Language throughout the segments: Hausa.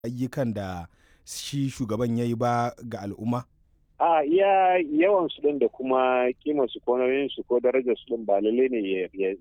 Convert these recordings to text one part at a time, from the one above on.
ayyukan da shi shugaban ya yi ba ga al'umma? a iya yawan su din da kuma kimar su ko nauyin su ko darajar su din ba lalle ne ya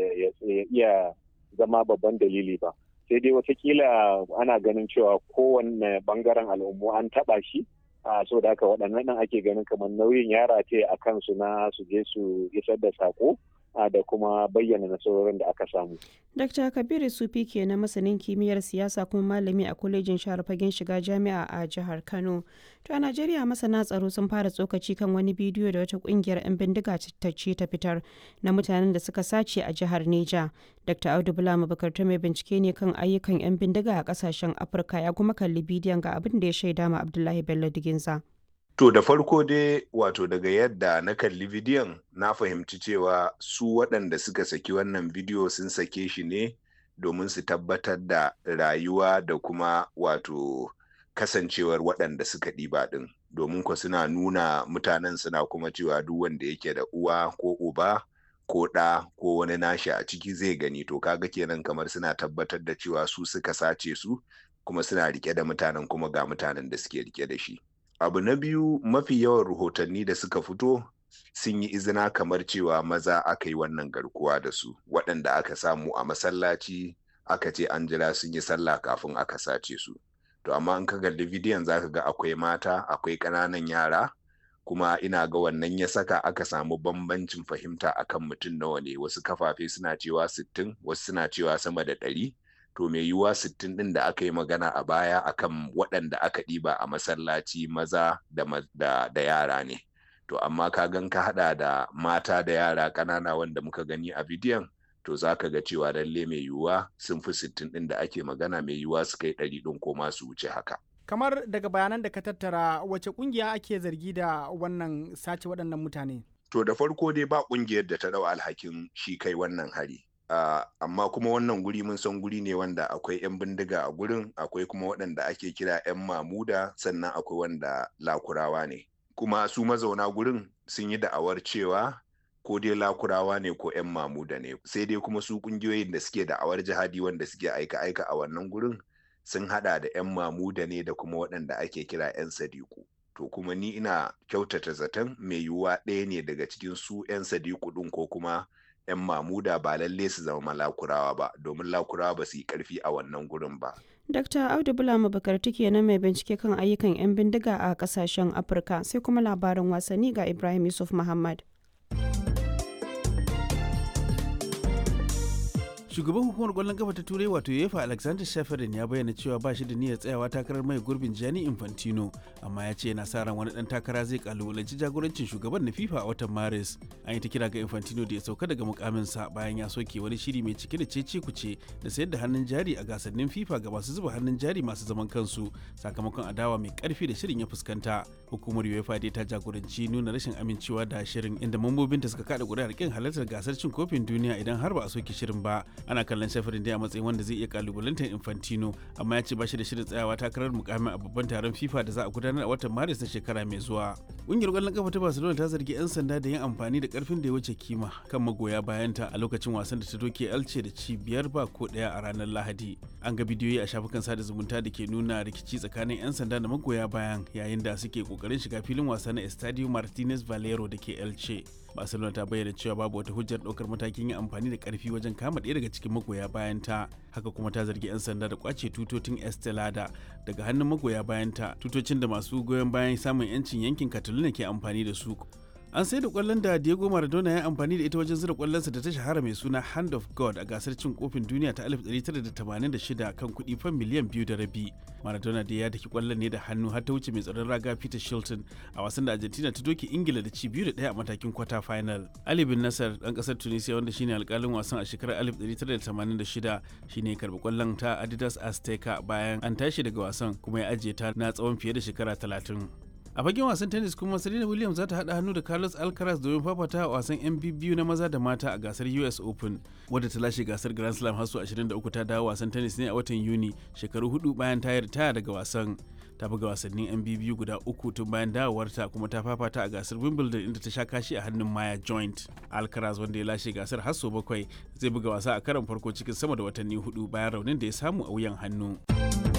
iya zama babban dalili ba sai dai watakila ana ganin cewa kowanne bangaren al'ummu an taba shi a so da haka waɗannan ɗin ake ganin kamar nauyin yara ce a kansu na su je su isar da sako da kuma bayyana nasarorin da aka samu. Dr. Kabiru Sufi ke na masanin kimiyyar siyasa kuma malami a kwalejin share fagen shiga jami'a a jihar Kano. To a Najeriya masana tsaro sun fara tsokaci kan wani bidiyo da wata kungiyar 'yan bindiga ta ce ta fitar na mutanen da suka sace a jihar Neja. Dr. Audu Bula Mabukar ta mai bincike ne kan ayyukan 'yan bindiga a kasashen Afirka ya kuma kalli bidiyon ga abin da ya shaida ma Abdullahi Bello Diginza. To da farko dai wato daga yadda na kalli bidiyon na fahimci cewa su waɗanda suka saki wannan bidiyo sun sake shi ne domin su tabbatar da rayuwa da kuma wato kasancewar waɗanda suka ɗiba ɗin domin ko suna nuna mutanen suna kuma cewa duk wanda yake da uwa ko uba ko ɗa ko wani nashi a ciki zai gani to kaga kenan kamar suna tabbatar da cewa su suka sace su kuma suna rike da mutanen kuma ga mutanen da suke rike da shi. abu na biyu mafi yawan rahotanni da suka fito sun yi izina kamar cewa maza aka yi wannan garkuwa da su waɗanda aka samu a masallaci aka ce an jira sun yi sallah kafin aka sace su to amma in ka kalli bidiyon za ka ga akwai mata akwai ƙananan yara kuma ina ga wannan ya saka aka samu bambancin fahimta akan mutum nawa ne wasu kafafe suna cewa sittin wasu suna cewa sama da ɗari to mai yiwuwa sittin ɗin da aka yi magana a baya akan waɗanda aka ɗiba a masallaci maza da, da, da yara ne to amma ka gan ka haɗa da mata da yara ƙanana wanda muka gani a bidiyon to za ka ga cewa lalle mai yiwuwa sun fi sittin ɗin da ake magana mai yiwuwa su kai ɗari ɗin ko ma su wuce haka kamar daga bayanan da ka tattara wace ƙungiya ake zargi da wannan sace waɗannan mutane to da farko dai ba ƙungiyar da ta ɗau alhakin shi kai wannan hari Uh, amma kuma wannan guri mun san guri ne wanda akwai 'yan bindiga a gurin akwai kuma waɗanda ake kira 'yan mamuda sannan akwai wanda lakurawa ne kuma su mazauna gurin sun yi da'awar cewa ko dai lakurawa ne ko 'yan mamuda ne sai dai kuma su ƙungiyoyin da suke da'awar jihadi wanda suke aika-aika a wannan gurin sun hada da 'yan mamuda ne da kuma waɗanda ake kira 'yan sadiku to kuma ni ina kyautata zaton mai yiwuwa ɗaya ne daga cikin su 'yan sadiku ɗin ko kuma 'yan mamuda ba lalle su zama lakurawa ba domin lakurawa ba su yi karfi a wannan gurin ba. Dr. Audu Bulama Bakarti kenan mai bincike kan ayyukan 'yan bindiga a kasashen Afirka sai kuma labarin wasanni ga Ibrahim Yusuf Muhammad. shugaban hukumar kwallon kafa ta turai wato yefa alexander shafarin ya bayyana cewa ba shi da niyyar tsayawa takarar mai gurbin gianni infantino amma ya ce yana sa ran wani dan takara zai kalubalanci jagorancin shugaban na fifa a watan maris an yi ta kira ga infantino da ya sauka daga mukaminsa bayan ya soke wani shiri mai cike da cece kuce da sayar da hannun jari a gasannin fifa ga masu zuba hannun jari masu zaman kansu sakamakon adawa mai karfi da shirin ya fuskanta hukumar uefa dai ta jagoranci nuna rashin amincewa da shirin inda mambobinta suka kada kuri'ar kin halartar gasar cin kofin duniya idan har ba a soke shirin ba ana kallon shafirin dai a matsayin wanda zai iya kalubalantar infantino amma ya ce ba shi da shirin tsayawa takarar mukamin a babban taron fifa da za a gudanar a watan maris na shekara mai zuwa ƙungiyar ƙwallon kafa ta barcelona ta zargi 'yan sanda da yin amfani da karfin da ya wuce kima kan magoya bayanta a lokacin wasan da ta doke elce da ci biyar ba ko ɗaya a ranar lahadi an ga bidiyoyi a shafukan sada zumunta da ke nuna rikici tsakanin 'yan sanda da magoya bayan yayin da suke kokarin shiga filin wasa na estadio martinez valero da ke elce barcelona ta bayyana cewa babu wata hujjar ɗaukar matakin yin amfani da ƙarfi wajen kama ɗaya daga cikin magoya bayan ta haka kuma ta zargi 'yan sanda da kwace tutotin estelada daga hannun magoya bayan ta tutocin da masu goyon bayan samun 'yancin yankin catalina ke amfani da su an sai da kwallon da Diego Maradona ya amfani da ita wajen zira kwallonsa da ta shahara mai suna Hand of God a gasar cin kofin duniya ta 1986 kan kuɗi fan miliyan biyu da rabi. Maradona da ya daki kwallon ne da hannu har ta wuce mai tsaron raga Peter Shilton a wasan da Argentina ta doke Ingila da ci biyu da ɗaya a matakin kwata final. Ali bin Nasser ɗan ƙasar Tunisia wanda shine alƙalin wasan a shekarar 1986 shine karɓi kwallon ta Adidas Azteca bayan an tashi daga wasan kuma ya ajiye ta na tsawon fiye da shekara 30. a fagen wasan tennis kuma serena williams za ta haɗa hannu da carlos alcaraz domin fafata a wasan yan biyu na maza da mata a gasar us open wadda ta lashe gasar grand slam har su 23 ta dawo wasan tennis ne a watan yuni shekaru hudu bayan ta ritaya daga wasan ta buga wasannin yan biyu guda uku tun bayan dawowarta kuma ta fafata a gasar wimbledon inda ta sha kashi a hannun maya joint alcaraz wanda ya lashe gasar har sau bakwai zai buga wasa a karon farko cikin sama da watanni hudu bayan raunin da ya samu a wuyan hannu.